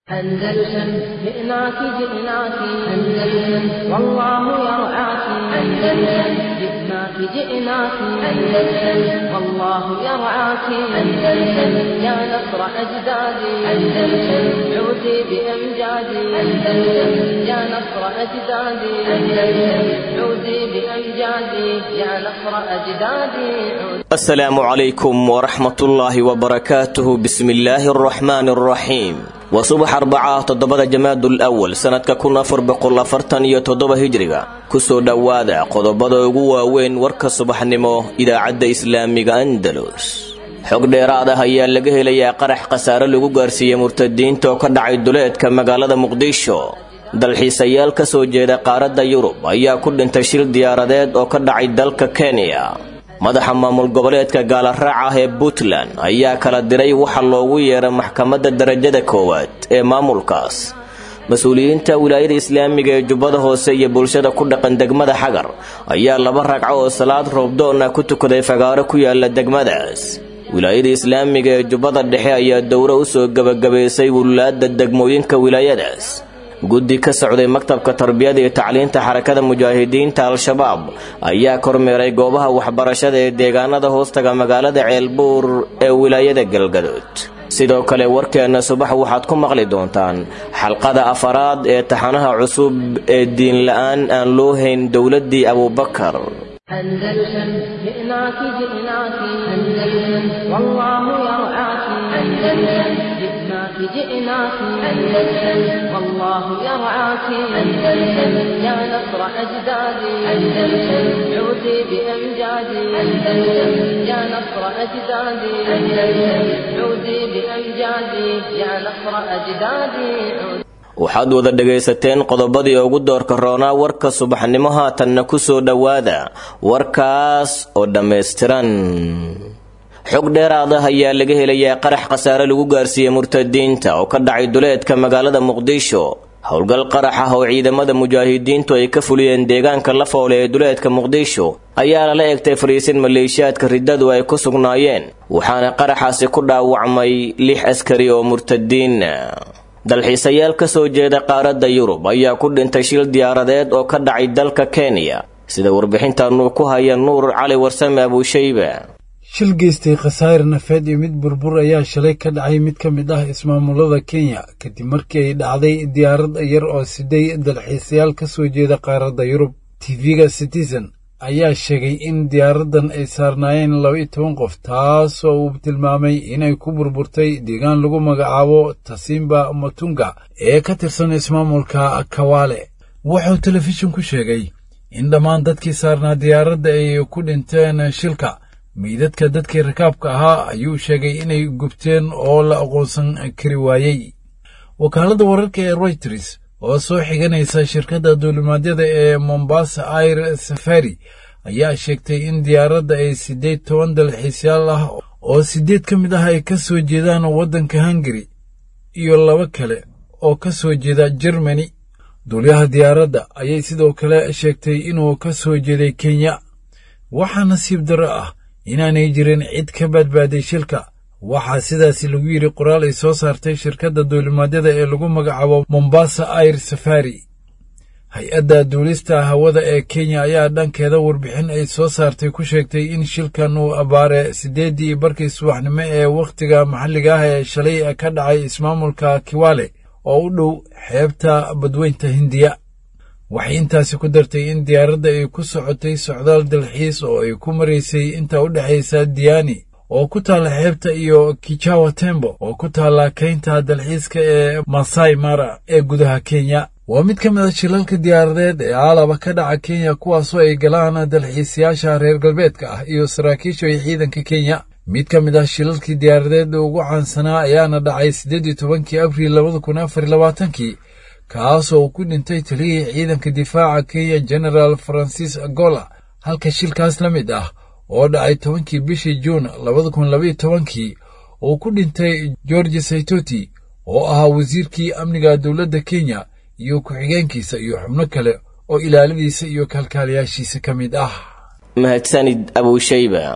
أندلسن جئناك جئناك أندلسن والله يرعاك أندلسن جئناك جئناك أندلسن والله يرعاك أندلسن يا نصر أجدادي أندلسن عودي بأمجادي أندلسن يا نصر أجدادي أندلسن عودي بأمجادي يا نصر أجدادي السلام عليكم ورحمة الله وبركاته بسم الله الرحمن الرحيم waa subax arbaca toddobada jamaadul awal sannadka kun afar boqol afartan iyo toddoba hijriga kusoo dhowaada qodobada ugu waaweyn warka subaxnimo idaacadda islaamiga andalus xog dheeraad ah ayaa laga helayaa qarax khasaare lagu gaarsiiyey murtadiinta oo ka dhacay duleedka magaalada muqdisho dalxiisayaal ka soo jeeda qaaradda yurub ayaa ku dhintay shil diyaaradeed oo ka dhacay dalka kenya madaxa maamul goboleedka gaalaraac ah ee puntland ayaa kala diray waxa loogu yeeray maxkamadda darajada koowaad ee maamulkaas mas-uuliyiinta wilaayada islaamiga ee jubbada hoose iyo bulshada ku dhaqan degmada xagar ayaa laba ragco oo salaad roobdoona ku tukaday fagaaro ku yaala degmadaas wilaayada islaamiga ee jubbada dhexe ayaa dowro u soo gebagabaysay wulaadda degmooyinka wilaayadaas guddi ka socday maktabka tarbiyada iyo tacliinta xarakada mujaahidiinta al-shabaab ayaa kormeeray goobaha waxbarashada ee deegaanada hoostaga magaalada ceelbuur ee wilaayada galgadood sidoo kale warkeenna subax waxaad ku maqli doontaan xalqada afaraad ee taxanaha cusub ee diinla-aan aan loo hayn dowladdii abuubakar أندلسن جئناك جئناك أندلسن والله يرعاك أندلسن جئناك جئناك أندلسن والله يرعاك أندلسن يا نصر أجدادي أندلسن عودي بأمجادي أندلسن يا نصر أجدادي أندلسن عودي بأمجادي يا نصر أجدادي عودي waxaad wada dhegaysateen qodobadii ugu doorka roonaa warka subaxnimo haatanna ku soo dhowaada warkaas oo dhammaystiran xog dheeraad ah ayaa laga helayaa qarax khasaare lagu gaarsiiyey murtadiinta oo ka dhacay duleedka magaalada muqdisho howlgal qarax ah oo ciidamada mujaahidiintu ay ka fuliyeen deegaanka la foole ee duleedka muqdisho ayaa lala egtay fariisin maleeshiyaadka riddadu ay ku sugnaayeen waxaana qaraxaasi ku dhaawacmay lix askari oo murtadiin dalxiisayaal ka soo jeeda qaaradda yurub ayaa ku dhintay shil diyaaradeed oo ka dhacay dalka kenya sida warbixintaanu ku haya nuur cali warsame abuushayba shil geystay khasaare nafeed iyo mid burbur ayaa shalay ka dhacay mid ka mid ah ismaamulada kenya kadib markii ay dhacday diyaarad yar oo siday dalxiisayaal ka soo jeeda qaaradda yurub tv-ga citizen ayaa sheegay in diyaaraddan ay saarnaayeen laba iyo toban qof taasoo uu tilmaamay inay ku burburtay deegaan lagu magacaabo tasimba matunga ee ka tirsan ismaamulka kawaale wuxuu telefishin ku sheegay in dhammaan dadkii saarnaa diyaaradda ay ku dhinteen shilka meydadka dadkii rakaabka ahaa ayuu sheegay inay gubteen oo la aqoonsan kari waayey wakaaladda wararka ee royters oo soo xiganaysa shirkadda duulimaadyada ee mombasa air safari ayaa sheegtay in diyaaradda ay siddeed toban dalxiisyaal ah oo siddeed ka mid ah ay ka soo jeedaan waddanka hungari iyo laba kale oo ka soo jeeda jermani duulyaha diyaaradda ayay sidoo kale sheegtay inuu ka soo jeeday kenya waxaa nasiib darro ah inaanay jirin cid ka badbaaday shilka waxaa sidaasi lagu yidhi qoraal ay soo saartay shirkadda duulimaadyada ee lagu magacaabo mombasa air safari hay-adda duulista hawada ee kenya ayaa dhankeeda warbixin ay soo saartay ku sheegtay in shilkan uu abbaare siddeeddii barkii subaxnimo ee wakhtiga maxalliga ah ee shalay ka dhacay ismaamulka kiwale oo u dhow xeebta badweynta hindiya waxay intaasi ku dartay in diyaaradda ay ku socotay socdaal dalxiis oo ay ku maraysay inta u dhexaysa diyaani oo ku taalla xeebta iyo kijawa tembo oo ku taalla kaynta dalxiiska ee masai mara ee gudaha kenya waa mid ka mid a shilalka diyaaradeed ee aalaba ka dhaca kenya kuwaasoo ay galaan dalxiisayaasha reer galbeedka ah iyo saraakiisha iyo ciidanka kenya mid ka mid ah shilalkii diyaaradeed ugu caansanaa ayaana dhacay siddeed iyo tobankii abriil labada kun afar iyo labaatankii kaasoo uu ku dhintay taliyihii ciidanka difaaca kenya genaraal francis agola halka shilkaas la mid ah oo dhacay tobankii bishii juun labada kun labaiyo tobankii uu ku dhintay george saitoti oo ahaa wasiirkii amniga dowladda kenya iyo ku-xigeenkiisa iyo xubno kale oo ilaaladiisa iyo kalkaaliyaashiisa ka mid ah mahadsanid abuushayba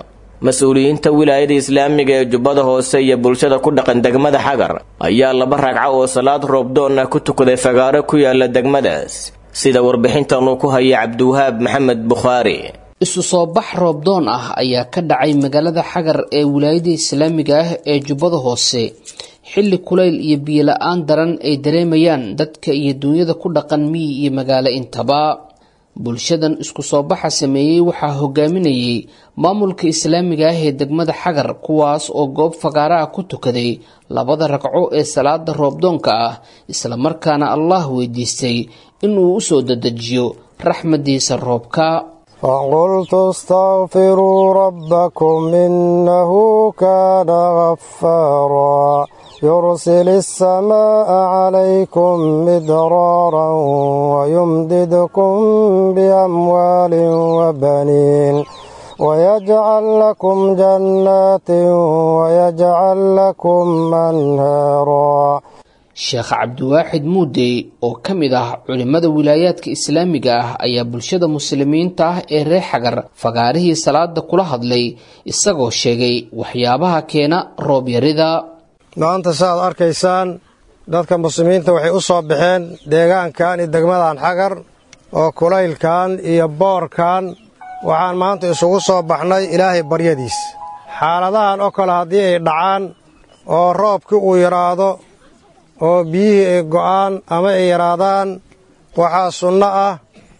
mas-uuliyiinta wilaayada islaamiga ee jubbada hoose iyo bulshada ku dhaqan degmada xagar ayaa laba ragco oo salaad roobdoon ah ku tukaday fagaaro ku yaala degmadaas sida warbixintan uu ku haya cabdiwahaab maxamed bukhaari isu soo bax roobdoon ah ayaa ka dhacay magaalada xagar ee wilaayada islaamiga ah ee jubbada hoose xilli kulayl iyo biyola-aan daran ay dareemayaan dadka iyo duunyada ku dhaqan miyi iyo magaalo intaba bulshadan isku soo baxa sameeyey waxaa hogaaminayay maamulka islaamiga ah ee degmada xagar kuwaas oo goob fagaaraha ku tukaday labada ragco ee salaada roobdoonka ah islamarkaana allah weydiistay inuu usoo dadejiyo raxmadiisa roobka فقلت استغفروا ربكم إنه كان غفارا يرسل السماء عليكم مدرارا ويمددكم بأموال وبنين ويجعل لكم جنات ويجعل لكم أنهارا sheekh cabdiwaaxid muudey oo ka mid ah culimmada wilaayaadka islaamiga ah ayaa bulshada muslimiinta ah ee reer xagar fagaarihii salaada kula hadlay isagoo sheegay waxyaabaha keena roob yarida maanta saaad arkaysaan dadka muslimiinta waxay u soo baxeen deegaankan iyo degmadan xagar oo kulaylkan iyo boorkan waxaan maanta isugu soo baxnay ilaahay baryadiis xaaladahan oo kale haddii ay dhacaan oo roobkii uu yidhaahdo oo biyihii ay go'aan ama ay yaraadaan waxaa sunno ah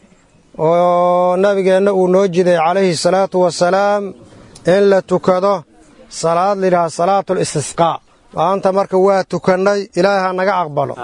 oo nabigeenna uu noo jiday calayhi salaatu wasalaam in la tukado salaad layidhaha salaatul istisqaa maanta marka waa tukannay ilaahay ha naga aqbalo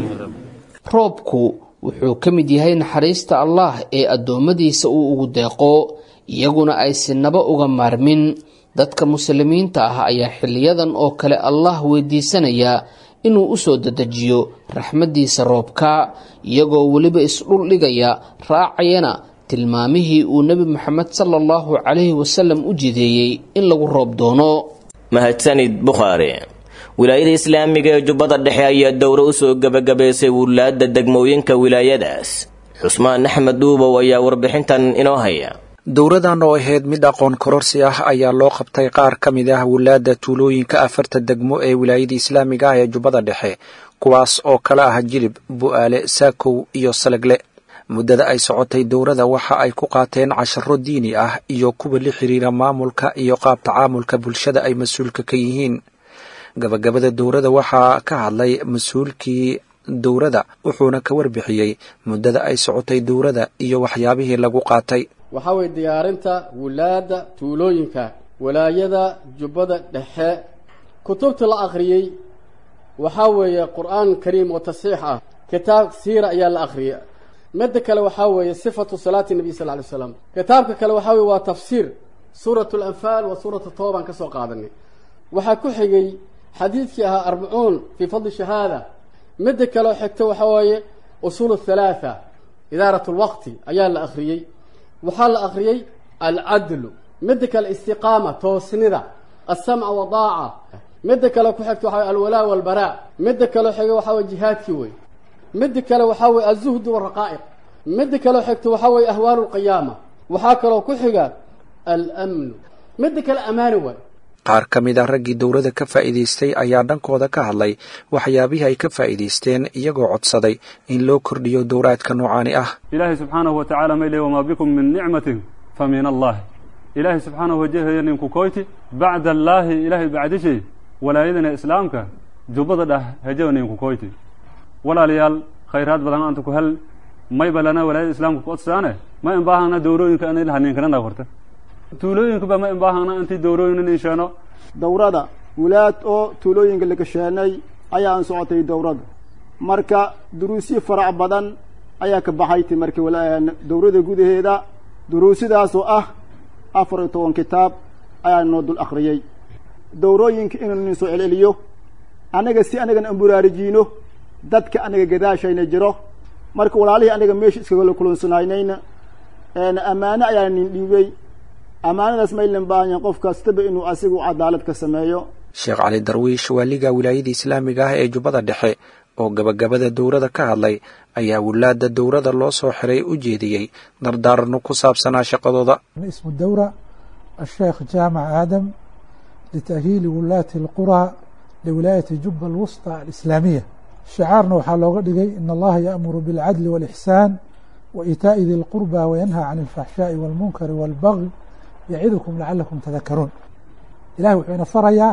roobku wuxuu ka mid yahay naxariista allah ee addoommadiisa uu ugu deeqo iyaguna ay sinaba uga maarmin dadka muslimiinta ah ayaa xiliyadan oo kale allah weydiisanaya inuu usoo dadejiyo raxmaddiisa roobka iyagoo weliba isdhul dhigaya raacayana tilmaamihii uu nebi moxamed sala allahu calayhi wasalam u jideeyey in lagu roob doono mahadsanid bukhaari wilaayada islaamiga ee jubbada dhexe ayaa dowro usoo gebagabaysay wulaadda degmooyinka wilaayadaas xusmaan axmed dhuubow ayaa warbixintan inoo haya dowradan oo ahayd mid aqoon kororsi ah ayaa loo qabtay qaar ka mid ah wulaadda tuulooyinka afarta degmo ee wilaayada islaamiga ah ee jubbada dhexe kuwaas oo kala ah jilib bu'aale saakow iyo salegle muddada ay socotay dowrada waxa ay ku qaateen casharo diini ah iyo kuwa la xiriira maamulka iyo qaab tacaamulka bulshada ay mas-uulka ka yihiin gabagabada dowrada waxaa ka hadlay mas-uulkii dowrada wuxuuna ka warbixiyey muddada ay socotay dowrada iyo waxyaabihii lagu qaatay waxaa weeye diyaarinta wulaadda tuulooyinka walaayada jubbada dhexe kutubta la akhriyey waxaa weeye qur-aan kariim oo tasiix ah kitaab siira ayaa la akhriyay midda kale waxaa weeye sifatu salaati nabiy sal ly slam kitaabka kale waxaa weye waa tafsiir suurat alanfaal wa suuratu tooban ka soo qaadanay waxaa ku xigay xadiidkii ahaa arbacuun fii fadli shahaada midda kaleo xigta waxaa weeye usuul halaatha idaarat lwaqti ayaa la akhriyey waxaa la akhriyey alcadlu midda kale istiqaama toosnida alsamca wadaaca midda kale ku xigta waxa wey alwalaa walbaraa midda kaleo xiga waxaa weye jihaadkii wey midda kale waxaa weye alzuhdu walraqaa'iq midda kaleo xigta waxaa weye ahwaalu lqiyaama waxaa kaloo ku xiga almnu midda kale amaani waay qaar ka mid ah raggii dowladda ka faa'iidaystay ayaa dhankooda ka hadlay waxyaabihii ay ka faa'iidaysteen iyagoo codsaday in loo kordhiyo dowraadka noocaani ah ilaahay subxaanahu watacaala may leey wamaa bikum min nicmatin fa min allahi ilaahay subxaanahu wajahaya ninku koyti bacda allaahi ilaahay bacdishay walaayadana islaamka jubbada dhah hejaba ninku koyti walaalayaal khayraad badan anta ku hel mayba lana walaayada islaamka ku odsaane ma imbaahana dowrooyinka anay lahaniinkanana horta tuulooyinkuba ma imbaahana intii dowrooyin insheeno dowrada wulaad oo tuulooyinka la gasheenay ayaan socotay dowrada marka duruusyo farac badan ayaa ka baxayti marka dowrada gudaheeda duruusidaasoo ah afar iyo toban kitaab ayaa noo dul akhriyey dowrooyinka inuu nin soo celceliyo anaga si anagan aan buraarijiino dadka anaga gadaashayna jiro marka walaalihii anaga meesha iskagala kulansanaynayna ammaano ayaa nin dhiibey ammaanadaas maylan baahanyahin qof kastaba inuu asigu cadaalad ka sameeyo sheekh cali darwiish waaliga wilaayada islaamiga ah ee jubbada dhexe oo gabagabada dowrada ka hadlay ayaa wulaadda dowrada loo soo xiray u jeediyey dardaarano ku saabsanaa shaqadooda ismu dawra الشيخ جامع آدم لتأهيل ولاة القرى لولاية جبة الوسطى الإسلامية شعارنا waxaa looga dhigay in allaha yaأmuru biاlcadli wاlإxsaan وإitaaءi di اlqurba wayanhى can اlfaxshaaءi wاlmunkari wاlbagي yacidukum lacalakum tadakaruun ilahay wuxuu ina farayaa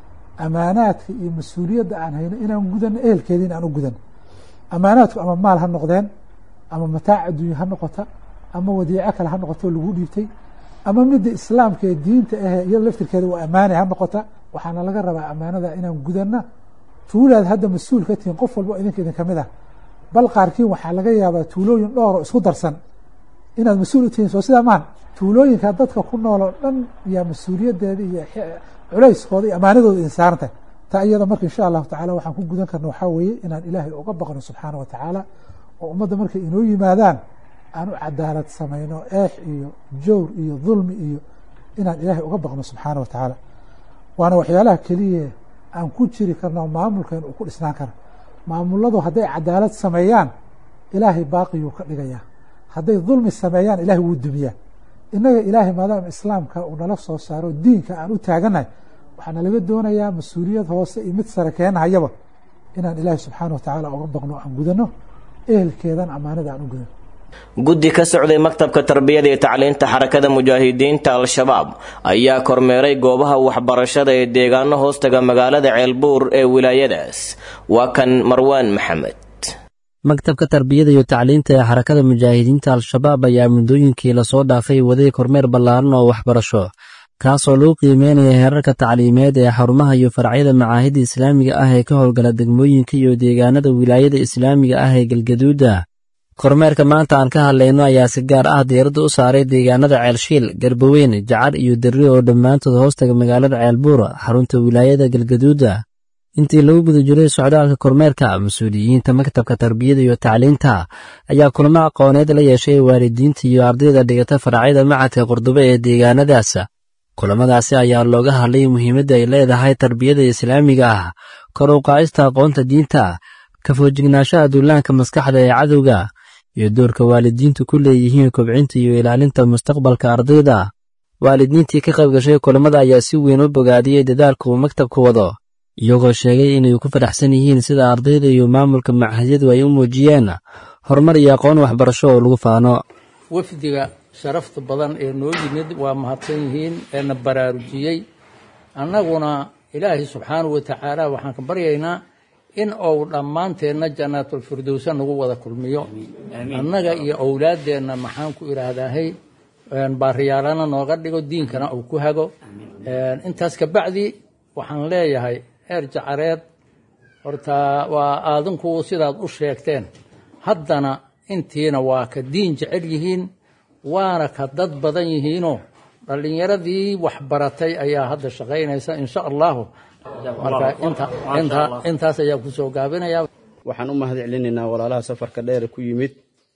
amaanaadka iyo mas-uuliyadda aan hayno inaan gudano ehelkeeda in aan u gudano amaanaadku ama maal ha noqdeen ama mataac adduunya ha noqota ama wadiico kale ha noqoto lagu dhiibtay ama midda islaamka ee diinta ahee iyado laftirkeeda waa ammaanay ha noqota waxaana laga rabaa ammaanada inaan gudana tuulaad hadda mas-uul ka tihiin qof walba idinka idin kamid ah bal qaarkiin waxaa laga yaabaa tuulooyin dhowro isku darsan inaad mas-uul u tihiin soo sidaa maaha tuulooyinka dadka ku nool oo dhan yaa mas-uuliyaddeeda iyo culayskooda iyo ammaanadooda idin saarantahay taa iyada marka insha allahu tacala waxaan ku gudan karna waxaa weeye inaan ilaahay uga baqno subxaana wa tacaala oo ummadda markay inoo yimaadaan aan u cadaalad samayno eex iyo jowr iyo dulmi iyo inaan ilaahay uga baqno subxaana wa tacaala waana waxyaalaha keliya aan ku jiri karno maamulkeen uu ku dhisnaan karo maamuladu hadday cadaalad sameeyaan ilaahay baaqiyuu ka dhigayaa hadday dulmi sameeyaan ilahay wuu dumiyaa innaga ilaahay maadaama islaamka uu nala soo saaro diinka aan u taaganahay waxaana laga doonayaa mas-uuliyad hoose iyo mid sare keenahayaba inaan ilaahay subxaana wa tacaala uga baqno aan gudano ehelkeedan ammaanada aan u gudano guddi ka socday maktabka tarbiyada iyo tacliinta xarakada mujaahidiinta al-shabaab ayaa kormeeray goobaha waxbarashada ee deegaano hoostaga magaalada ceelbuur ee wilaayadaas waa kan marwaan maxamed maktabka tarbiyada iyo tacliinta ee xarakada mujaahidiinta al-shabaab ayaa muddooyinkii lasoo dhaafay waday kormeer ballaaran oo waxbarasho kaasoo lagu qiimeynaya heerarka tacliimeed ee xarumaha iyo faracyada macaahidda islaamiga ah ee ka howlgala degmooyinka iyo deegaanada wilaayada islaamiga ah ee galgaduuda kormeerka maanta aan ka hadlayno ayaa si gaar ah diiradda u saaray deegaanada ceelshiil garbaweyn jacar iyo derri oo dhammaantood hoostaga magaalada ceelbuur xarunta wilaayada galgaduuda intii lagu guda jiray socdaalka kormeerka mas-uuliyiinta maktabka tarbiyada iyo tacliinta ayaa kulamo aqooneed la yeeshay waalidiinta iyo ardayda dhigata faracyada macadka qurdubo ee deegaanadaas kulamadaasi ayaa looga hadlay muhiimadda ay leedahay tarbiyada islaamiga ah kor u qaadista aqoonta diinta ka foojignaashaha duulaanka maskaxda ee cadowga iyo doorka waalidiintu ku leeyihiin kobcinta iyo ilaalinta mustaqbalka ardayda waalidiintii ka qayb gashay kulamada ayaa si weyn u bogaadiyey dadaalka uu maktabku wado iyagoo sheegay inay ku faraxsan yihiin sida ardayda iyo maamulka machadyadu ay u muujiyeen horumar iyo aqoon waxbarasho oo lagu faano wafdiga sharafta badan ee noo yimid waa mahadsan yihiin eena baraarujiyey annaguna ilaahay subxaanahu wa tacaala waxaan ka baryaynaa in uu dhammaanteenna jannaatulfirdowsa nagu wada kulmiyo annaga iyo owlaaddeenna maxaan ku idhaahdaahay baariyaalana nooga dhigo diinkana uu ku hago intaas kabacdi waxaan leeyahay heer jacareed horta waa aadinku sidaad u sheegteen haddana intiina waa ka diin jecel yihiin waana ka dad badan yihiinoo dhallinyaradii waxbaratay ayaa hadda shaqaynaysa insha allahu marka intaas ayaa kusoo gaabinaya waxaan u mahad celinaynaa walaalaha safarka dheer ku yimid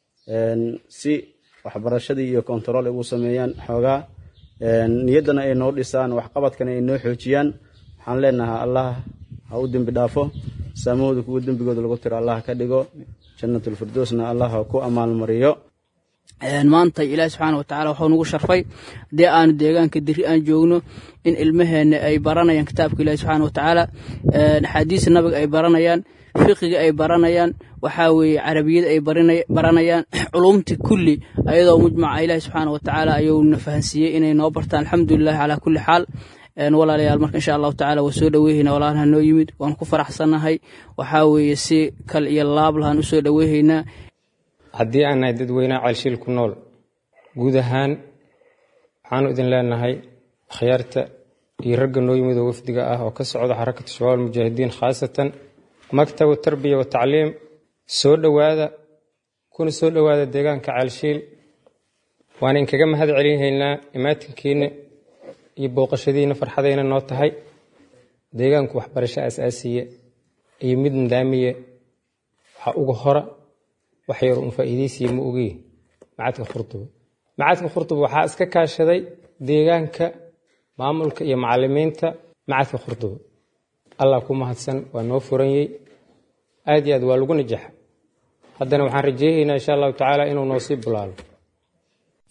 si waxbarashadii iyo kontarool ay ugu sameeyaan xoogaa niyaddana ay noo dhisaan waxqabadkana ay noo xoojiyaan waxaan leenahay allah ha u dembi dhaafo saamahooda kuwa dembigooda lagu tiro allah ka dhigo jannatulfirdowsna allah ha ku amaalmariyo maanta ilaahi subxaana wa tacala waxuu nagu sharfay haddii aanu deegaanka diri aan joogno in ilmaheenna ay baranayaan kitaabka ilahi subxaana wa tacaala axaadiista nabiga ay baranayaan fiqiga ay baranayaan waxaa weeye carabiyada ay baranayaan culumti kulli ayadoo mujmaca ilaahi subxaana wa tacaala ayuuna fahansiiyey inay noo bartaan alxamdulilahi calaa kulli xaal walaalayaal marka insha allahu tacala waa soo dhoweyhayna walaalaha noo yimid waan ku faraxsannahay waxaa weeye si kal iyo laab lahaan u soo dhoweyhaynaa haddii aan nahay dadweynaha ceelshiil ku nool guud ahaan waxaanu idin leenahay akhyaarta iyo ragga noo yimid oo wafdiga ah oo ka socda xarakatu shabaab almujaahidiin khaasatan maktabu tarbiya wa tacliim soo dhowaada kuna soo dhowaada deegaanka ceelshiil waan inkaga mahad celinhaynaa imaatinkiinna iyo booqashadiinna farxadayna noo tahay deegaanku waxbarasho asaasiye iyo mid nidaamiye waxaa uga hora wax yar un faa'iidaysiya ma ogiye macadka khurduba macadka khurduba waxaa iska kaashaday deegaanka maamulka iyo macalimiinta macadka khurduba allah ku mahadsan waa noo furanyey aad iyo aad waa lagu najaxa haddana waxaan rajeynaynaa insha allahu tacaala inuu noo sii bulaalo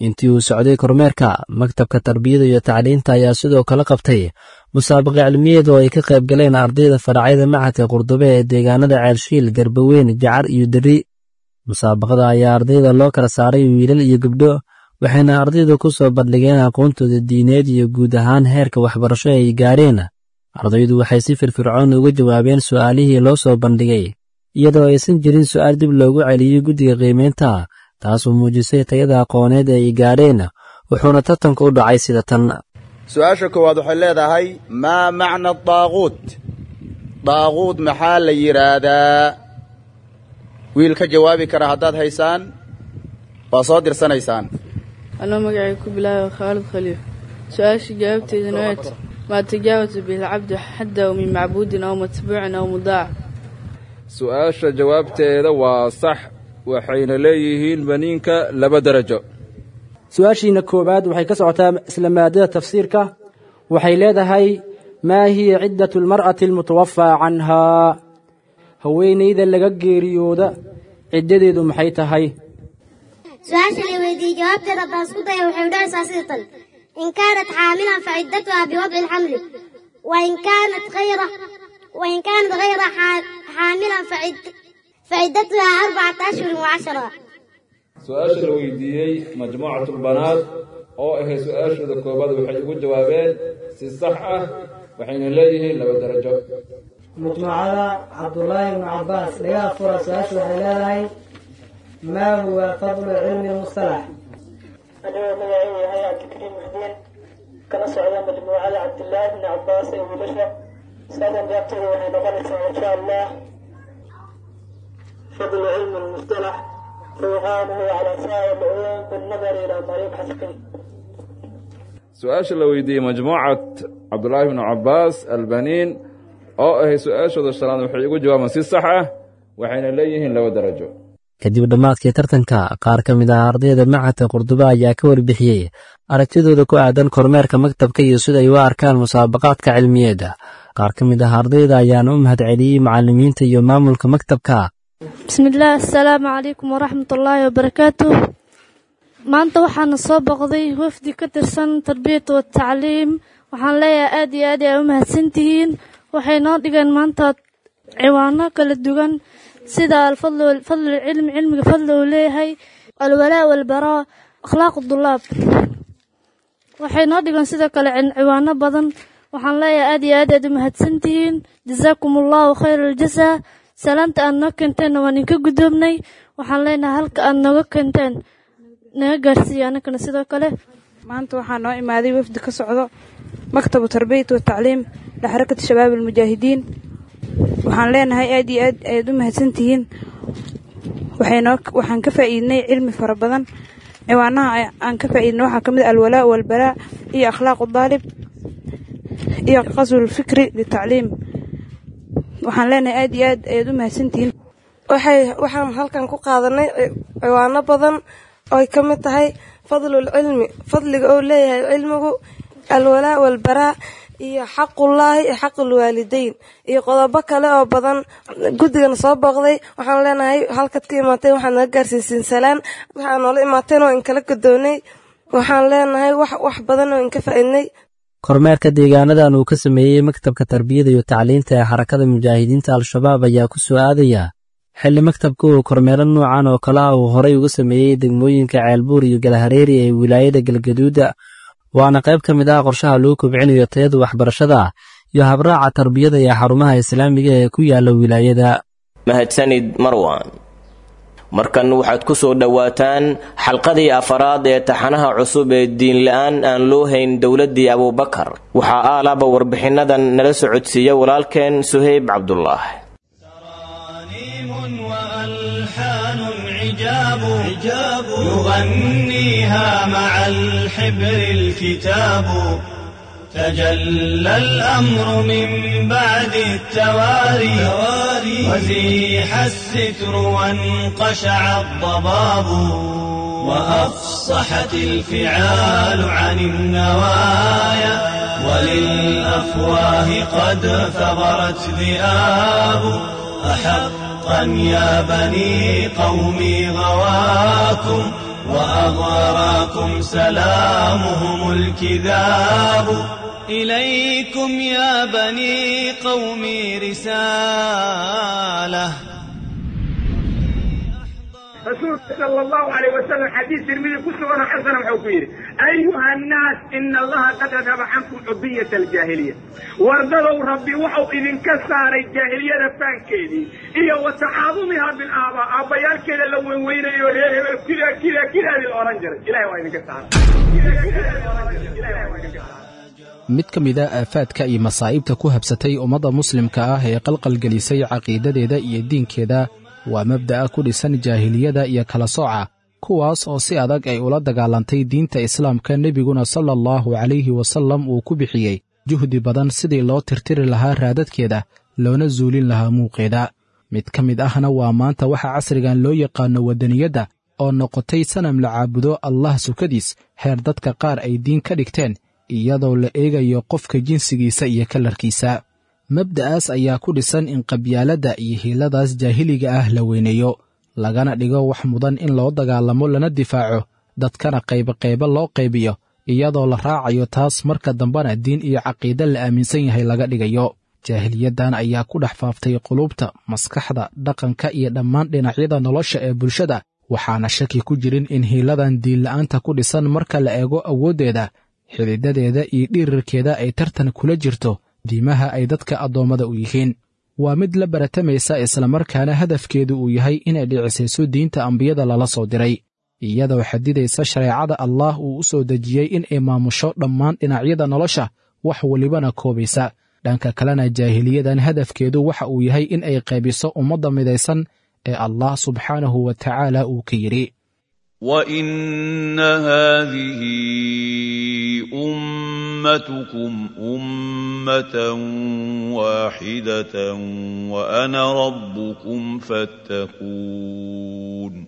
intii uu socday kormeerka maktabka tarbiyada iyo tacliinta ayaa sidoo kale qabtay musaabaqa cilmiyeed oo ay ka qayb galeen ardayda faracyada macadka qurdube ee deegaanada ceelshiil garbaweyn jacar iyo deri musaabaqada ayaa ardayda loo kala saaray wiilal iyo gabdho waxayna ardaydu ku soo bandhigeen aqoontooda diineed iyo guud ahaan heerka waxbarasho ay gaareen ardaydu waxay si firfircoon uga jawaabeen su'aalihii loo soo bandhigay iyadoo aysan jirin su'aal dib loogu celiyey guddiga qiimaynta taasoo muujisay tayada aqooneed ee ay gaadheen wuxuuna tartanka u dhacay sida tan su-aasha koowaad waxay leedahay maa macna daaquud daaquud maxaa la yidhaahdaa wiil ka jawaabi kara haddaad haysaan waa soo dirsanaysaan anoo magacay ku bilaaba khaalid khaliif su-aasha jawaabteedana waat maa tajaawasa bilcabdi xaddaw min macbuudin aw matbuucin aw mudaac su-aasha jawaabteeda waa sax waxayna leeyihiin baniinka laba derajo su-aashiina koowaad waxay ka socotaa isla maadada tafsiirka waxay leedahay maa hiya ciddatu almar'ati almutawafaa canhaa haweenayda laga geeriyooda ciddadeedu maxay tahay su-aasha la weydiiyey jawaabteeda haddaan isku daya waxay udhacaysaa sida tan in kaanat xaamilan faciddatuha biwadci alxamli wain kaanat hayra wain kaanat hayra xaamilan faciddatuha arbacata ashhurin wacashara su-aasha la weydiiyey majmuucatulbanaat oo ahayd su-aashooda koobaad waxay ugu jawaabeen si sax ah waxayna leeyihiin laba darajo majmuucada cabdullaahi ibnu cabbaas laga fura su-aasha waxay leedahay maa huwa fadlu cilmi lmustalax anigoo magacaygu yahay cabdikariim muxdiin kana socda majmuucada cabdillaahi ibni cabbaas ee wiilasha saadan jaabteeda waxay noqonaysaa insha allah fadlu cilmi lmustalax ruuxaanuhu calaa saa'ir lculuum binnadari ilaa tariiq xaskin su-aasha la weydiiyey majmuucat cabdullaahi ibnu cabbaas albaniin oo ahay su-aashooda shanaad waxay ugu jawaabaan si sax ah waxayna leeyihiin laba darajo kadib dhammaadkii tartanka qaar ka mid ah ardayda macadka qurduba ayaa ka warbixiyey aragtidooda ku aadan kormeerka maktabka iyo sida ay u arkaan musaabaqaadka cilmiyeedda qaar ka mid ah ardayda ayaana u mahadceliyey macallimiinta iyo maamulka maktabka bismillaah assalaamu calaykum waraxmatullaahi wabarakaatu maanta waxaana soo boqday wafdi ka tirsan tarbiyata watacliim waxaan leeyahay aad iyo aad ay u mahadsantihiin waxay noo dhigeen maanta ciwaano kala duwan sida alfadlu cilmi cilmiga fadli uu leeyahay alwalaa walbaraa akhlaaq dulaab waxay noo dhigeen sidoo kale ciwaano badan waxaan leeyahay aad iyo aad aad u mahadsantihiin jazaakum allahu khayra aljasaa salaanta aad noo keenteenna waan idinka guddoobnay waxaan leenahay halka aad nooga keenteen naga gaarsiiya annagana sidoo kale maanta waxaa noo imaaday wafdi ka socdo maktabu tarbiyat watacliim lixarakati shabaab almujaahidiin waxaan leenahay aad iyo aad ayaad u mahadsantihiin waxaynoo waxaan ka faa'iidnay cilmi fara badan ciwaanaha aan ka faa'iidnay waxaa ka mid alwalaa walbaraa iyo akhlaaqu daalib iyo qaswulfikri litacliim waxaan leenahay aad iyo aad ayaad u mahadsantihiin waxay waxaan halkan ku qaadanay ciwaano badan ooy ka mid tahay fadlul cilmi fadliga oo leeyahay cilmigu alwalaa walbaraa iyo xaqullaahi iyo xaqul waalideyn iyo qodobo kale oo badan guddigana soo booqday waxaan leenahay halkaad ka imaateen waxaad naga gaarsiisiin salaan waxaa noola imaateen oo inkala godoonay waxaan leenahay wax wax badan oo inka faa'iidnay kormeerka deegaanadan uu ka sameeyey maktabka tarbiyada iyo tacliinta ee xarakada mujaahidiinta al-shabaab ayaa ku soo aadaya xilli maktabka uu kormeero noocan oo kale ah uu horay uga sameeyey degmooyinka ceelbuur iyo galahareeri ee wilaayada galgaduuda waana qayb ka mid ah qorshaha lagu kobcinayo tayada waxbarashada iyo habraaca tarbiyada ee xarumaha islaamiga ee ku yaala wilaayada mahadsanid marwan markan waxaad ku soo dhowaataan xalqadii afaraad ee taxanaha cusub ee diinla-aan aan loo hayn dowladdii abuubakar waxaa aalaaba warbixinnadan nala socodsiiya walaalkeen suheyb cabdulaah عجاب يغنيها مع الحبر الكتاب تجلى الأمر من بعد التواري وزيح الستر وانقشع الضباب وأفصحت الفعال عن النوايا وللأفواه قد ثغرت ذئاب أحق حقا يا بني قومي غواكم وأغراكم سلامهم الكذاب إليكم يا بني قومي رسالة rasuulka sala allahu alayh wasalam xadiis tirmidi ku suganoo xasana wuxuu ku yidhi ayuha annaas ina allaha qad adhaba cankum cubiyata aljaahiliya wardadow rabbi wuxuu idinka saaray jaahiliyada faankeedii iyo wa tacaadumihaa bilaabaa aabbayaalkeeda la weynweynayo reer hebel kida kida kidaadii la odhan jiray ilahay waa idinka saaray mid ka mid a aafaadka iyo masaa'ibta ku habsatay ummadda muslimka ah ee qalqalgelisay caqiidadeeda iyo diinkeeda waa mabda'a ku dhisan jaahiliyada iyo kala sooca kuwaas oo si adag ay ula dagaalantay diinta islaamka nebiguna sala allahu calayhi wasallam uu ku bixiyey juhdi badan sidii loo tirtiri lahaa raadadkeeda loona zuulin lahaa muuqeeda mid ka mid ahna waa maanta waxa casrigan loo yaqaanno waddaniyadda oo noqotay sanam la caabudo allah sukadiis heer dadka qaar ay diin ka dhigteen iyadoo la eegayo qofka jinsigiisa iyo kalarkiisa mabda'aas ayaa ku dhisan in qabyaaladda iyo hiiladaas jaahiliga ah la weyneeyo lagana dhigo wax mudan in loo dagaalamo lana difaaco dadkana qayboqaybo loo qaybiyo iyadoo la raacayo taas marka dambena diin iyo caqiide la aaminsan yahay laga dhigayo jaahiliyaddan ayaa ku dhex faaftay qulubta maskaxda dhaqanka iyo dhammaan dhinacyada nolosha ee bulshada waxaana shaki ku jirin in hiiladan diinla'aanta ku dhisan marka la eego awooddeeda xididadeeda iyo dhirirkeeda ay tartan kula jirto diimaha ay dadka addoommada u yihiin waa mid la baratamaysa islamarkaana hadafkeedu uu yahay inay dhicisayso diinta ambiyada lala soo diray iyadoo xadidaysa shareecada allaah uu u soo dejiyey in ay maamusho dhammaan dhinacyada nolosha wax welibana koobaysa dhanka kalena jaahiliyadan hadafkeedu waxa uu yahay in ay qaybiso ummadda midaysan ee allah subxaanahu wa tacaala uu ka yidhi وإن هذه أمتكم أمة واحدة وأنا ربكم فاتقون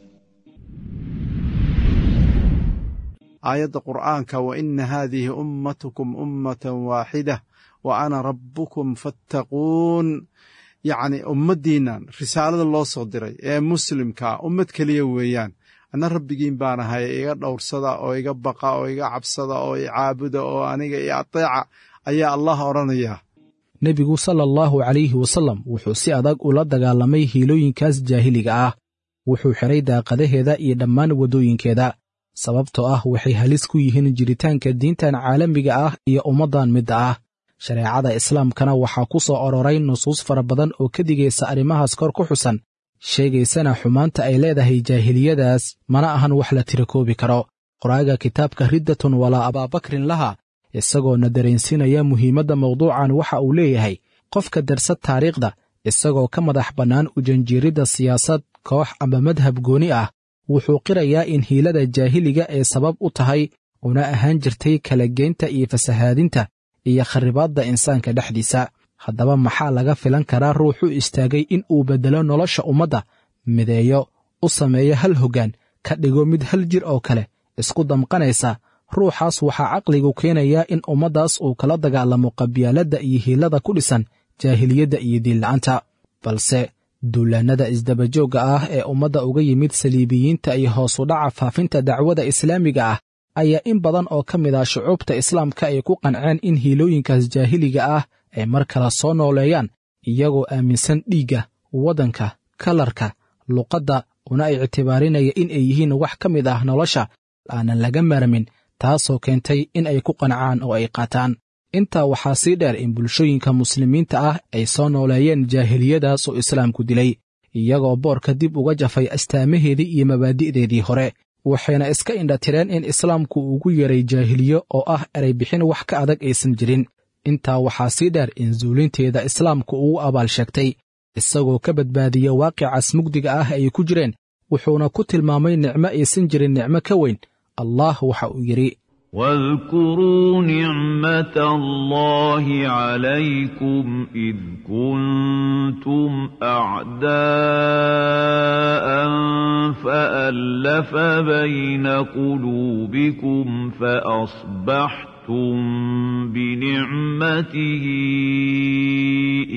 aayadda qur'aanka wa ina haadihi ummatukum ummatan waaxida wa ana rabbukum fattaquun yacni ummaddiinnan risaalada loo soo diray ee muslimkaa ummad keliya weeyaan anna rabbigiin baan ahay iga dhowrsada oo iga baqa oo iga cabsada oo i caabuda oo aniga i ateeca ayaa allah odhanayaa nebigu sala allahu calayhi wasallam wuxuu si adag ula dagaalamay hiilooyinkaas jaahiliga ah wuxuu xidhay daaqadaheeda iyo dhammaan waddooyinkeeda sababtoo ah waxay halis ku yihiin jiritaanka diintan caalamiga ah iyo ummaddan midda ah shareecada islaamkana waxaa ku soo ororay nusuus fara badan oo ka digaysa arrimahaas kor ku xusan sheegaysana xumaanta ay leedahay jaahiliyadaas mana ahan wax la tirakoobi karo qoraaga kitaabka riddatun walaa abaabakrin laha isagoona dareensinaya muhiimadda mawduucan waxa uu leeyahay qofka darsad taariikhda isagoo ka madax bannaan ujanjiiridda siyaasad koox ama madhab gooni ah wuxuu qirayaa in hiilada jaahiliga ay sabab u tahay una ahaan jirtay kala geynta iyo fasahaadinta iyo kharribaadda insaanka dhexdiisa haddaba maxaa laga filan karaa ruux u istaagay in uu beddelo nolosha ummadda mideeyo u sameeyo hal hoggaan ka dhigo mid hal jir oo kale isku damqanaysa ruuxaas waxaa caqligu keenayaa in ummaddaas uu kala dagaalamo qabyaaladda iyo hiilada ku dhisan jaahiliyadda iyo diinla'aanta balse duulaannada isdabajoogga ah ee ummadda uga yimid saliibiyiinta iyo hoos u dhaca faafinta dacwada islaamiga ah ayaa in badan oo ka mid ah shucuubta islaamka ay ku qanceen in hiilooyinkaas jaahiliga ah ay mar kale soo nooleeyaan iyagoo aaminsan dhiigga waddanka kalarka luqadda una ictibaarinaya in ay yihiin wax ka mid ah nolosha aanan laga maarmin taasoo keentay in ay ku qancaan oo ay qaataan intaa waxaa sii dheer in bulshooyinka muslimiinta ah ay soo nooleeyeen jaahiliyadaas oo islaamku dilay iyagoo boorka dib uga jafay astaamaheedii iyo mabaadi'deedii hore waxayna iska indhatireen in islaamku ugu yeeray jaahiliyo oo ah eray bixin wax ka adag aysan jirin intaa waxaa sii dheer in zuulinteeda islaamku ugu abaal sheegtay isagoo ka badbaadiya waaqicaas mugdiga ah ay ku jireen wuxuuna ku tilmaamay nicmo aysan jirin nicmo ka weyn allah waxa uu yidhi واذكروا نعمة الله عليكم إذ كنتم أعداء فألف بين قلوبكم فأصبحتم بنعمته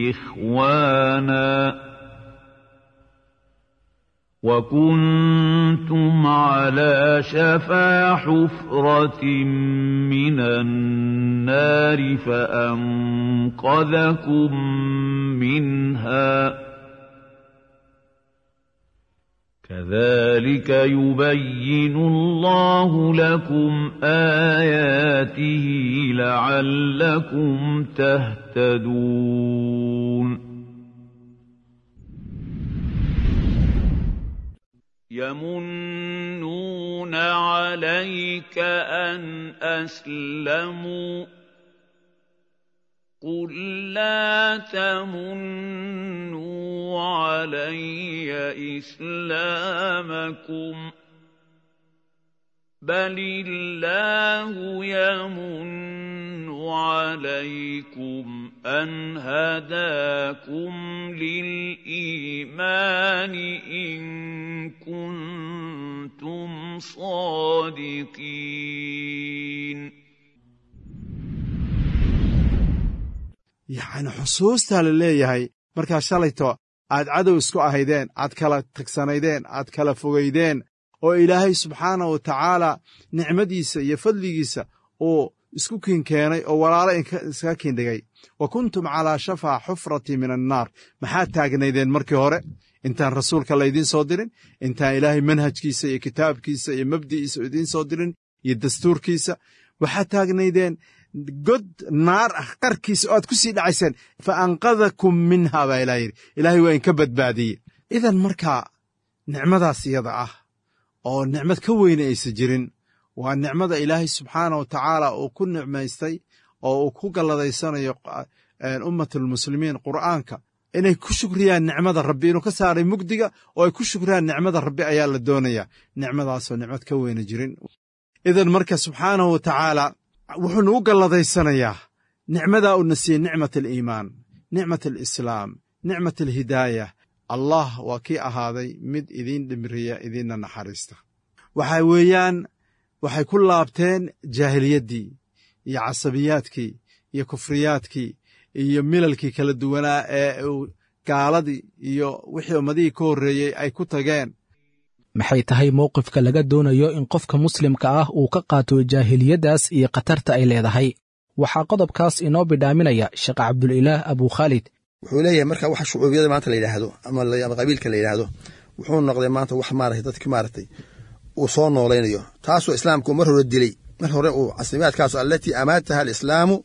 إخواناً كنتم على شفا حفرة من النار فأنقذكم منها كذلك يبين الله لكم آياته لعلكم تهتدون يمنون عليك أن أسلموا قل لا تمنوا علي إسلامكم بل الله يمن عليكم أن هداكم للإيمان إن كنتم صادقين yacni xusuustaa la leeyahay markaa shalayto aad cadow isku ahaydeen aad kala tagsanaydeen aad kala fogaydeen oo ilaahay subxaana wa tacaala nicmadiisa iyo fadligiisa uu isku kiinkeenay oo walaalo iskaga kiindhigay wa kuntum calaa shafaa xufrati min annaar maxaad taagnaydeen markii hore intaan rasuulka laydiin soo dirin intaan ilaahay manhajkiisa iyo kitaabkiisa iyo mabdi'iisa idiin soo dirin iyo dastuurkiisa waxaad taagnaydeen god naar ah qarkiisa oo aad ku sii dhacayseen fa anqadakum minha baa ilaah yidhi ilaahay waa inka badbaadiyey idan markaa nicmadaas iyada ah oo nicmad ka weyne aysa jirin waa nicmada ilaahay subxaana wa tacaala uu ku nicmaystay oo uu ku galladaysanayo ummatulmuslimiin qur'aanka inay ku shukriyaan nicmada rabbi inuu ka saaray mugdiga oo ay ku shukriyaan nicmada rabbi ayaa la doonayaa nicmadaasoo nicmad ka weyne jirin idan marka subxaanahu wa tacaala wuxuu nagu galladaysanayaa nicmadaa uuna siiyey nicmat aliimaan nicmat alislaam nicmat alhidaaya allah waa kii ahaaday mid idiin dhimriya idiinna naxariista waxa weeyaan waxay ku laabteen jaahiliyaddii iyo casabiyaadkii iyo kufriyaadkii iyo milalkii kala duwanaa ee uu gaaladii iyo wixii ummadihii ka horreeyey ay ku tageen maxay tahay mowqifka laga doonayo in qofka muslimka ah uu ka qaato jaahiliyaddaas iyo khatarta ay leedahay waxaa qodobkaas inoo bidhaaminaya sheekh cabdulilaah abukhaalid wuxuu leeyahay marka waxa shucuubiyada maanta la yidhaahdo ama qabiilka la yidhaahdo wuxuu noqday maanta wax maaragtay dadki maaragtay uu soo noolaynayo taasoo islaamku mar hore dilay mar hore uu caslimaadkaas allatii amaataha alislaamu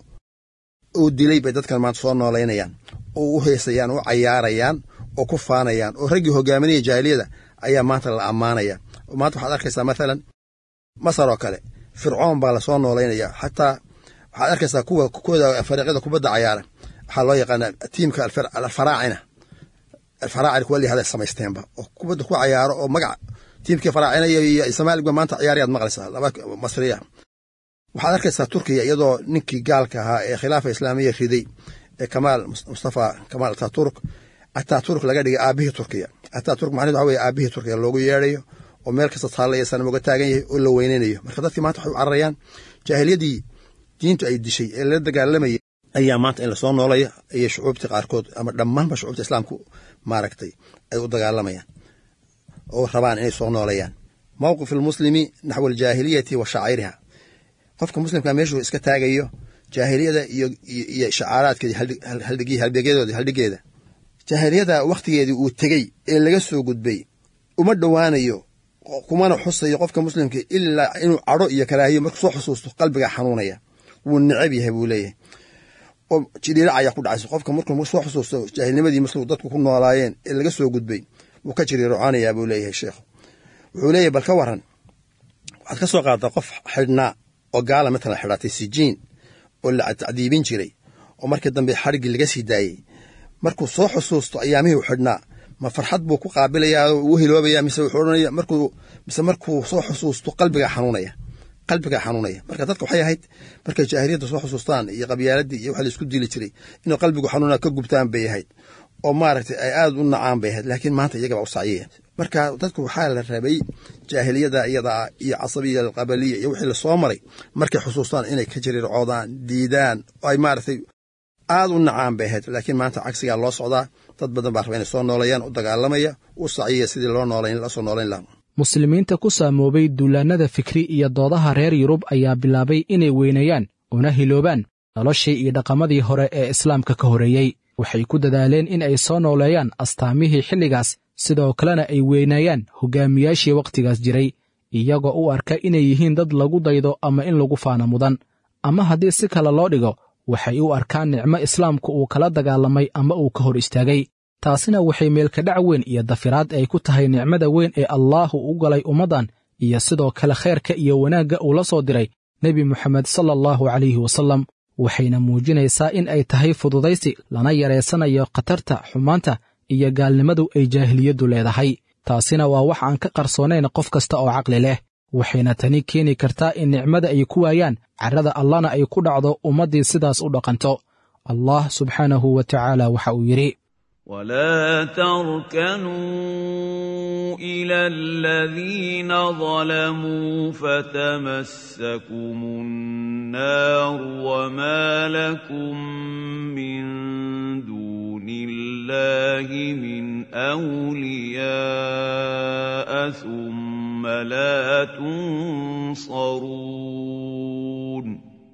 uu dilay bay dadkan maanta soo noolaynayaan oo u heesayaan u cayaarayaan oo ku faanayaan oo raggii hogaaminaya jaahiliyada ayaa maanta la ammaanaya oo maanta waxaad arkaysaa mathalan masar oo kale fircoon baa lasoo noolaynaya xataa waxaad arkaysaa kuwa kooda fariiqyada kubadda cayaara waxaa loo yaqaanaa tiimka alfaraacina alfaraacina kuwa lihada samaysteenba oo kubadda ku cayaaro oo magac tiimkii faraacina iyo somaaligba maanta ciyaarayaad maqlaysaa laba masriya waxaad arkaysaa turkiya iyadoo ninkii gaalka ahaa ee khilaafa islaamiya riday ee kamaal mustafa kamaal ataturk ataturk laga dhigay aabihii turkiya ataturk macnahedu waxa weye aabihii turkiya loogu yeedhayo oo meel kasta taalla iyo sanam uga taagan yahay oo la weynaynayo marka dadkii maanta waxay u cararayaan jaahiliyadii diintu ay dishay ee lala dagaalamayay ayaa maanta in lasoo noolaya iyo shucuubtii qaarkood ama dhammaanba shucuubta islaamku maaragtay ay u dagaalamayaan oo rabaan inay soo noolayaan mowqif almuslimi naxwa aljaahiliyati wa shacairiha qofka muslimka meeshuu iska taagayo jaahiliyada iyo iyo shacaaraadkeedi haldhigii halbeegyadooda haldhigeeda jaahiliyada wakhtigeedii uu tegey ee laga soo gudbay uma dhowaanayo kumana xusayo qofka muslimka ilaa inuu cadho iyo karaahiyo markuu soo xusuusto qalbigaa xanuunaya wuu necab yahay buu leeyahay oo jiriirac ayaa ku dhacaysa qofka markuu soo xusuusto jaahilnimadii muslim dadku ku noolaayeen ee laga soo gudbay wuu ka jiriiroconayaa buu leeyahay sheekhu wuxuu leeyahay bal ka waran waxaad ka soo qaaddaa qof xidhnaa oo gaala matalan xidhatay sijiin oo la tacdiibin jiray oo markii dambe xadhiggii laga sii daayey markuu soo xusuusto ayaamihii u xidhnaa ma farxad buu ku qaabilayaa oo uu hiloobaya mise wuxuu odhanaya markuu mise markuu soo xusuusto qalbigaa xanuunaya qalbigaa xanuunaya marka dadka waxay ahayd markay jaahiliyadda soo xusuustaan iyo qabyaaladii iyo waxa la isku dili jiray inuu qalbigu xanuuna ka gubtaan bay ahayd oo maaragtay ay aad u nacaan bay ahayd laakiin maanta iyagaba u sacyaya marka dadku waxaa la rabay jaahiliyada iyadaa iyo casabiya alqabaliya iyo wixii lasoo maray markay xusuustaan inay ka jiriircoodaan diidaan oo ay maaragtay aad u nacaan bay ahayd laakiin maanta cagsigaa loo socdaa dad badan baa raba inay soo noolayaan u dagaalamaya u sacyaya sidii loo noolayn lasoo noolayn lahaa muslimiinta ku saamoobay duulaannada fikri iyo doodaha reer yurub ayaa bilaabay inay weyneeyaan una hiloobaan noloshii iyo dhaqamadii hore ee islaamka ka horreeyey waxay ku dadaaleen in ay soo nooleeyaan astaamihii xilligaas sidoo kalena ay weyneeyaan hoggaamiyaashii wakhtigaas jiray iyagoo u arka inay yihiin dad lagu daydo ama in lagu faana mudan ama haddii si kale loo dhigo waxay u arkaan nicmo islaamku uu kala dagaalamay ama uu ka hor istaagay taasina waxay meelkadhac weyn iyo dafiraad ay ku tahay nicmada weyn ee allaahu u galay ummaddan iyo sidoo kale khayrka iyo wanaagga uu la soo diray nebi moxamed sala allahu calayhi wasallam waxayna muujinaysaa in ay tahay fududaysi lana yareysanayo khatarta xumaanta iyo gaalnimadu ay jaahiliyaddu leedahay taasina waa wax aan ka qarsoonayn qof kasta oo caqli leh waxayna tani keeni kartaa in nicmada ay ku waayaan carrada allana ay ku dhacdo ummaddii sidaas u dhaqanto allah subxaanahu wa tacaala waxa uu yidhi ولا تركنوا إلى الذين ظلموا فتمسكم النار وما لكم من دون الله من أولياء ثم لا تنصرون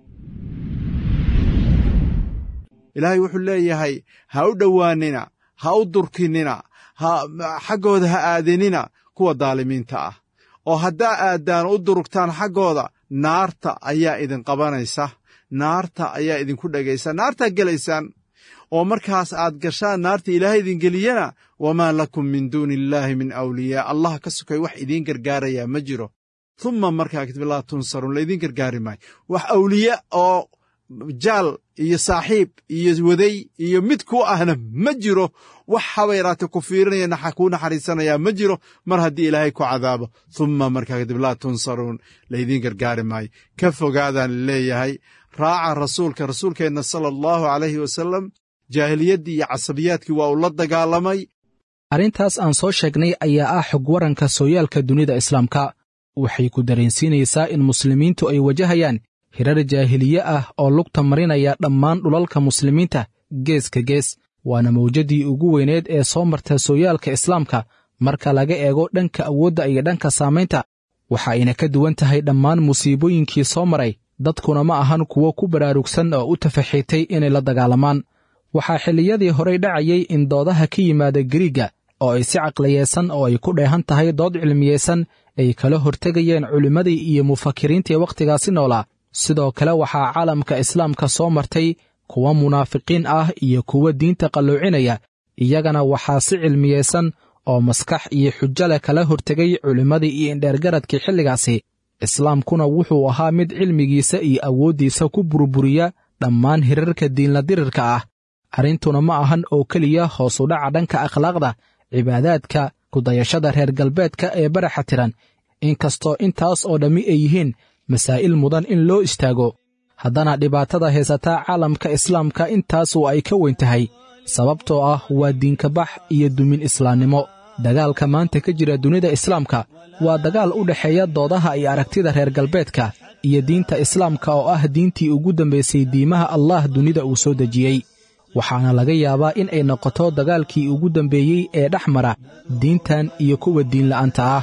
ilaahay wuxuu leeyahay ha u dhowaanina ha u durkinina ha xaggooda ha aadinina kuwa daalimiinta ah oo haddaa aaddaan u durugtaan xaggooda naarta ayaa idin qabanaysa naarta ayaa idinku dhegaysa naartaa gelaysaan oo markaas aad gashaan naarta ilaahay idin geliyana wamaa lakum min duuni illaahi min awliyaa allah ka sokay wax idiin gargaarayaa ma jiro humma markaa kadib laa tunsaruun laydin gargaari maayo wax awliya oo jaal iyo saaxiib iyo waday iyo mid ku ahna ma jiro wax haba yaraatee ku fiirinaya kuu naxariisanayaa ma jiro mar haddii ilaahay ku cadaabo humma markaa kadib laa tunsaruun laydiin gargaari maayo ka fogaadaan leeyahay raaca rasuulka rasuulkeenna sala allahu calayhi wasalam jaahiliyaddii iyo casabiyaadkii waa uu la dagaalamay arrintaas aan soo sheegnay ayaa ah xog waranka sooyaalka dunida islaamka waxay ku dareensiinaysaa in muslimiintu ay wajahayaan hirar jaahiliye ah oo lugta marinaya dhammaan dhulalka muslimiinta geeska gees waana mawjaddii ugu weyneed ee soo marta sooyaalka islaamka marka laga eego dhanka awoodda iyo dhanka saamaynta waxa ayna ka duwan tahay dhammaan musiibooyinkii soo maray dadkuna ma ahan kuwo ku baraarugsan oo u tafaxiitay inay la dagaalamaan waxaa xilliyadii horey dhacayay in doodaha ka yimaada gariigga oo ay si caqliyeesan oo ay ku dheehan tahay dood cilmiyeysan ay kala hortegayeen culimmadii iyo mufakiriintii wakhtigaasi noolaa sidoo kale waxaa caalamka islaamka soo martay kuwa munaafiqiin ah iyo kuwa diinta qalloocinaya iyagana waxaa si cilmiyeysan oo maskax iyo xujo leh kala hortegay culimmadii iyo indheergaradkii xilligaasi islaamkuna wuxuu ahaa mid cilmigiisa iyo awooddiisa ku burburiya dhammaan hirarka diinla dirirka ah arrintuna ma ahan oo keliya hoos u dhaca dhanka akhlaaqda cibaadaadka kudayashada reer galbeedka ee baraxa tiran inkastoo intaas oo dhammi ay yihiin masaa'il mudan in loo istaago haddana dhibaatada haysataa caalamka islaamka intaasu ay ka weyn tahay sababtoo ah waa diinkabax iyo dumin islaamnimo dagaalka maanta ka jira dunida islaamka waa dagaal u dhexeeya doodaha iyo aragtida reer galbeedka iyo diinta islaamka oo ah diintii ugu dambaysay diimaha allah dunida uu soo dejiyey waxaana laga yaabaa in ay noqoto dagaalkii ugu dambeeyey ee dhex mara diintan iyo kuwa diinla'aanta ah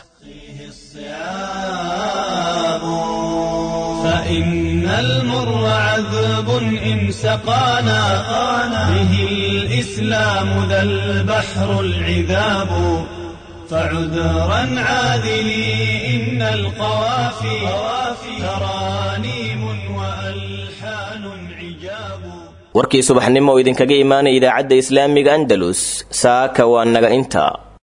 فإن المر عذب إن سقانا به الإسلام ذا البحر العذاب فعذرا عاذلي إن القوافي ترانيم وألحان عجاب warkii subaxnimo oo idinkaga imaanaya idaacadda islaamiga andalus saaka waa naga intaa